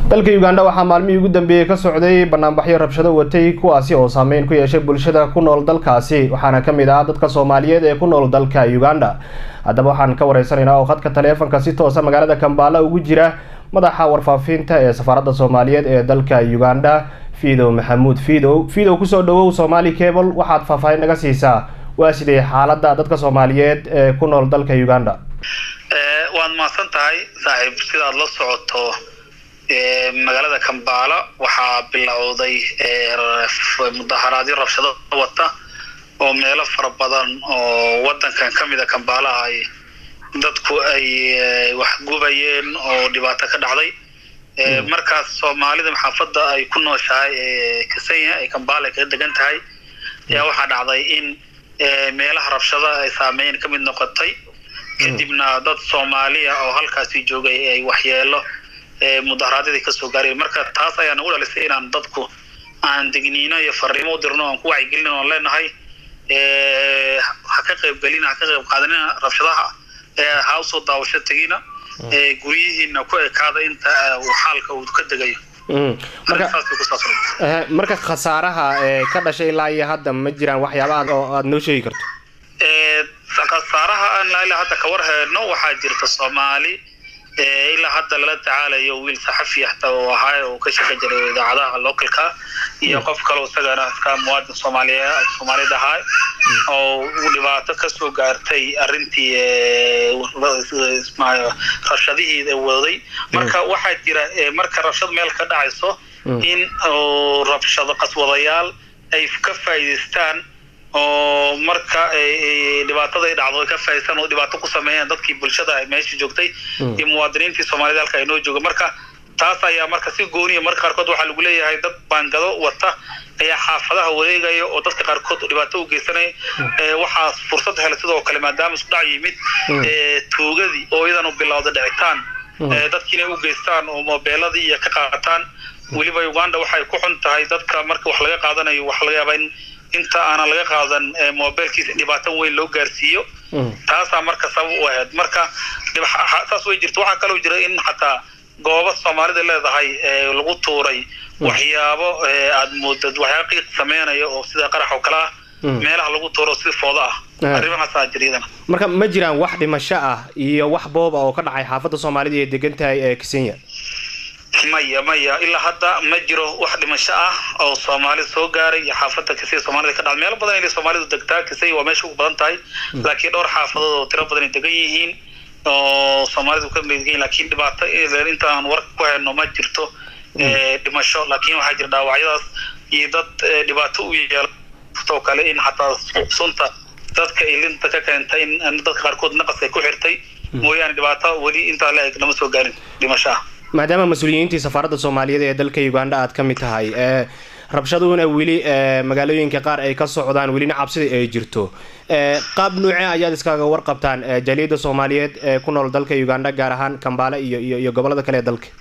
dalka uganda waxaa maalmihii ugu dambeeyey ka socday banaanbaxyo rabshado watay kuwaasi oo saameyn ku yeeshay bulshada ku nool dalkaasi waxaana kamid ah dadka soomaaliyeed ee ku nool dalka uganda haddaba waxaan ka wareysanaynaa oo khadka taleefanka si toosa magaalada kambaala ugu jira madaxa warfaafinta ee safaaradda soomaaliyeed ee dalka uganda fiidow maxamuud fiidow fiidow kusoo dhawow somaali cable waxaad faahfaahin naga siisaa waa sidee xaaladda dadka soomaaliyeed ee ku nool dalka uganda waad mahadsan tahay saaxiib sidaad la socoto magaalada kambaala waxaa bilowday mudaharaadyo rabshado wata oo meelo fara badan oo wadankan ka mida kambaala ay dadku ay wax gubayeen oo dhibaato ka dhacday markaas soomaalida maxaafadda ay ku nooshahay kasanya ay kambaala kaga degan tahay ayaa waxaa dhacday in meelaha rabshada ay saameyn ka mid noqotay kadibna dad soomaaliya oo halkaasi joogay ay waxyeelo mudaharaadyadii kasoo gaareen marka taas ayaa nagu dhalisay inaan dadku aan digniino iyo fariimo u dirno aan ku wacyigelin oon leenahay ha ka qaybgelina ha ka qayb qaadanina rabshadaha ha usoo daawasho tegina guryihiina ku ekaada inta xaalka uu ka degayo marka khasaaraha ka dhashay ilaa iyo hadda ma jiraan waxyaabaha oo aada noo sheegi karto khasaaraha aan ilaa hadda ka war heedno waxaa jirta soomaali ilaa hadda lala tacaalayo wiil saxafi xataa oo ahaa oo ka shaqan jiray idaacadaha localka iyo qof kaleo isagana iska muwaadin soomaaliya soomaaliyad ahaa oo dhibaato kasoo gaartay arrintii rabshadihii waday marka waxaa jira marka rabshad meel ka dhacayso in rabshado qaswadayaal ay ka faa'iidaystaan oo marka dhibaatada ay dhacdo ay ka faa'iidaystaan oo dhibaato ku sameeyaan dadkii bulshada meesha joogtay iyo muwaadiniintii soomaalida halka ay noo jooga marka taas ayaa marka si gooniya marka qaarkood waxaa lagu leeyahay dad baangado wata ayaa xaafadaha wareegaya oo dadka qaarkood dhibaato u geysanaya waxaa fursad helay sidoo kale maadaama isku dhac yimid tuugadii oo iyadan u bilowda dhicitaan dadki inay u geystaan oo moobeeladii iyo ka qaataan weliba uganda waxay ku xun tahay dadka marka wax laga qaadanayo waxa laga yaabaa in inta aanan laga qaadan mobilkiisa dhibaato weyn loo gaarsiiyo taasaa marka sabab u ahayd marka saas way jirta waxaa kaloo jira in xataa goobo soomaalida leedahay lagu tuuray waxyaabo aad moodad waxyaaba qiiq sameynaya oo sida qarax oo kale ah meelaha lagu tuuro si fooda ah arrimahaasaa jira iyadana marka ma jiraan wax dhimasho ah iyo wax booba oo ka dhacay xaafadda soomaalida ee degan tahay ee kisenya maya maya ilaa hadda ma jiro wax dhimasho ah oo soomaalida soo gaaray iyo xaafadda kisay soomaalida ka dhacda meelo badan inay soomaalidu degtaa kisay waa meesha ugu badan tahay laakiin dhowr xaafadood oo tiro badan ay degan yihiin oo soomaalidu ka mid yihiin laakiin dhibaato intaan warka ku hayno ma jirto dhimasho laakiin waxaa jira dhaawacyadaas iyo dad dhibaato u yeeloo kale in xataa sunta dadka ilinta ka keentay in dadka qaarkood naqaska ku xirtay mooyaane dhibaato weli intaa la eg lama soo gaarin dhimasho ah maadaama mas-uuliyiintii safaaradda soomaaliyeed ee dalka uganda aad ka mid tahay rabshaduna weli magaalooyinka qaar ay ka socdaan welina cabsida ay jirto qaab nuuce ayaad iskaga warqabtaan jaaliyadda soomaaliyeed ee ku nool dalka uganda gaar ahaan kambaale iyo iyo iyo gobolada kale ee dalka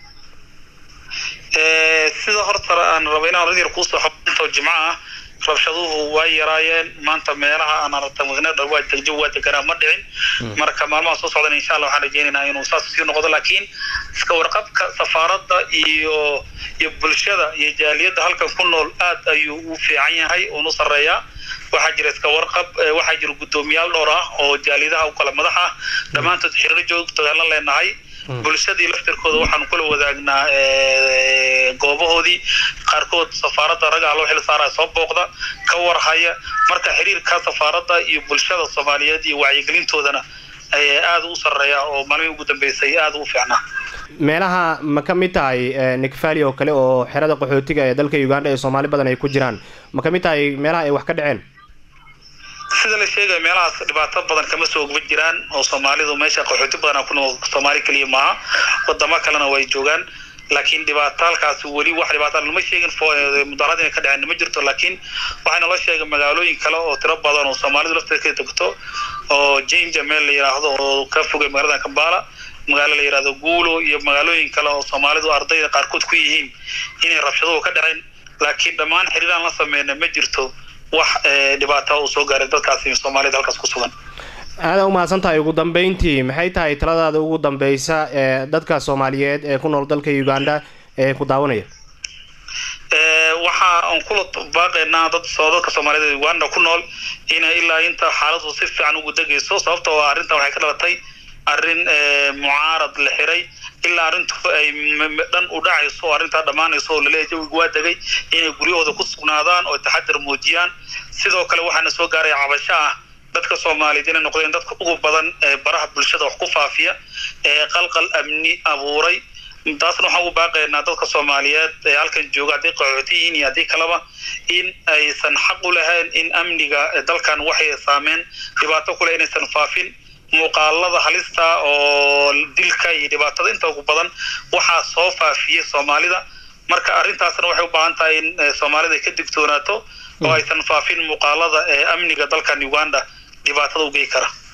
sida horta aan raba inaan oran yar kuusoo xobintoo jimco ah rabshaduhu waa yaraayeen maanta meelaha aan aragta mudnada waa degjo waa deganaa ma dhicin marka maalmaha soo socdan insha allah waxaan rajeynaynaa inuu saas sii noqdo laakiin iska warqabka safaaradda iyo iyo bulshada iyo jaaliyadda halkan ku nool aad ayuu u fiican yahay uunu sarreeyaa waxaa jira iska warqab waxaa jira guddoomiyaal dhowr ah oo jaaliyadaha u kala madax ah dhammaantood xiriiro joogtooda la leenahay bulshadii laftirkooda waxaanu kula wadaagnaa goobahoodii qaarkood safaaradda raggaa loo xil saaraya soo booqda ka warhaya marka xiriirka safaaradda iyo bulshada soomaaliyeed iyo wacyigelintoodana aada u sarreeya oo maalmihii ugu dambeysay aada u fiicnaa meelaha ma ka mid tahay nicfali oo kale oo xerada qaxootiga ee dalka uganda ee soomaali badan ay ku jiraan ma ka mid tahay meelaha ay wax ka dhaceen sida la sheegaya meelahaas dhibaato badan kama soo ogba jiraan oo soomaalidu meesha qaxooti badan ku nool soomaali keliya maaha wadamo kalena way joogaan laakiin dhibaato halkaas weli wax dhibaato lama sheegin mudaarad inay ka dhaceen ma jirto laakiin waxaa naloo sheegay magaalooyin kale oo tiro badan oo soomaalidu lafteeda ka degto oo jinja meel la yidhaahdo oo ka fogay magaalada kambala magaalo la yidhahdo guulo iyo magaalooyin kale oo soomaalidu ardayda qaarkood ku yihiin inay rabshaduhu ka dhaceen laakiin dhammaan xiriiraan la sameyna ma jirto wax dhibaata uu soo gaaray dadkaasi soomaalida halkaas ku sugan aada umahadsan tahay ugu dambeyntii maxay tahay taladaada ugu dambeysa ee dadka soomaaliyeed ee ku nool dalka uganda ee ku daawanaya waxa aan kula baaqaynaa dad dadka soomaaliyed uganda ku nool inay ilaa inta xaaladu si fiican ugu degayso sababtoo ah arrintan waxay ka dhalatay arrin mucaarad la xiray ilaa arrintu ay dhan u dhacayso oo arrintaa dhammaanayso oo laleeyahay jawigu waa degay inay guryahooda ku sugnaadaan oo taxadar muujiyaan sidoo kale waxaana soo gaaraya cabasho ah dadka soomaaliyeed inay noqdeen dadka ugu badan ee baraha bulshada wax ku faafiya ee qalqal amni abuuray taasna waxaan ugu baaqaynaa dadka soomaaliyeed ee halkan jooga hadday qaxooti yihiin iyo haddii kaleba in aysan xaq u lahayn in amniga dalkan waxay saameen dhibaato kule inaysan faafin muuqaalada halista oo dilka iyo dhibaatada inta ugu badan waxaa soo faafiyey soomaalida marka arrintaasna waxay u baahan tahay in soomaalida ay ka digtoonaato oo aysan faafin muuqaalada ee amniga dalkan uganda dhibaatada u gey kara